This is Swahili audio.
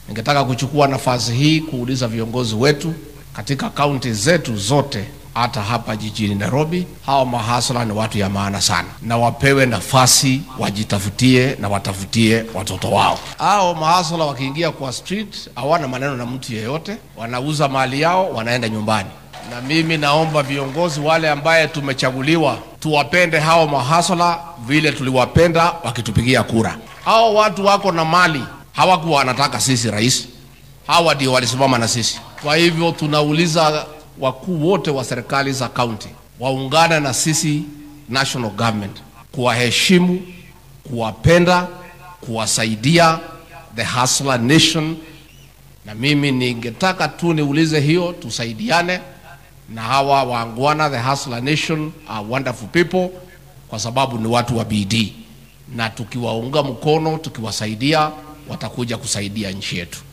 Ningetaka kuchukua nafasi hii kuuliza viongozi wetu katika kaunti zetu zote hata hapa jijini Nairobi, hawa mahasla ni watu ya maana sana, na wapewe nafasi wajitafutie na watafutie watoto wao. Hao mahasla wakiingia kwa street hawana maneno na mtu yeyote, wanauza mali yao, wanaenda nyumbani. Na mimi naomba viongozi wale ambaye tumechaguliwa tuwapende hao mahasla vile tuliwapenda wakitupigia kura. Hao watu wako na mali, hawakuwa wanataka sisi rais, hawa ndio walisimama na sisi. Kwa hivyo tunauliza wakuu wote wa serikali za kaunti waungane na sisi national government kuwaheshimu, kuwapenda, kuwasaidia the hustler nation. Na mimi ningetaka tu niulize hiyo, tusaidiane na hawa waangwana, the hustler nation are wonderful people, kwa sababu ni watu wa bidii, na tukiwaunga mkono, tukiwasaidia, watakuja kusaidia nchi yetu.